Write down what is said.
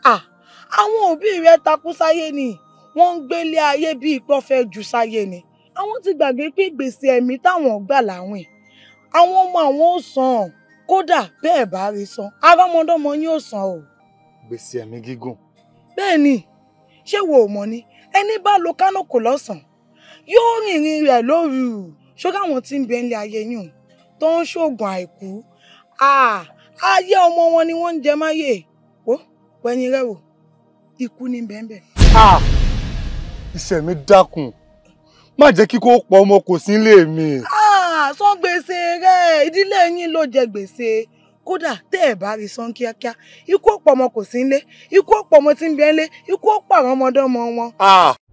Ah, àwọn òbí rẹ takú sáyé ni wọ́n ń gbélé ayé bí ipò fẹ́ jù sáyé ni àwọn ti gbàgbé pé gbèsè ẹ̀mí táwọn gbà láwìn àwọn ọmọ àwọn ò san kódà bẹ́ẹ̀ bá rí san arámọdọ́mọ yín ò san o. gbèsè ẹ̀mí gígùn bẹ́ẹ̀ ni ṣé wo ò mọ̀ ni ẹni bá lo kánò kò lọ́sàn-án yóò rìnrìn rẹ̀ lóru ṣọ́gá àwọn tí ń bẹ nílé ayé yìí hùn tó ń ṣoògùn àìkú Ah, ayé ọmọ wọn ni wọ́n ń jẹ máyè ó wẹ̀yìn rẹ̀ wò ikú ní bẹ́ẹ̀ Ah! iṣẹ́ mi dákun má jẹ́ kí kó pọ̀ ọmọ kò sí nílé mi. Ah, san gbèsè rẹ̀ ìdílé yín ló jẹ gbèsè kódà tẹ́ ẹ̀ bá rí san kíákíá ikú ọ̀pọ̀ ọmọ kò sí nílé ikú ọ̀pọ̀ ọmọ tí ń bẹ nílé ikú ọ̀pọ̀ àwọn ọmọdé ọmọ wọn. Ah!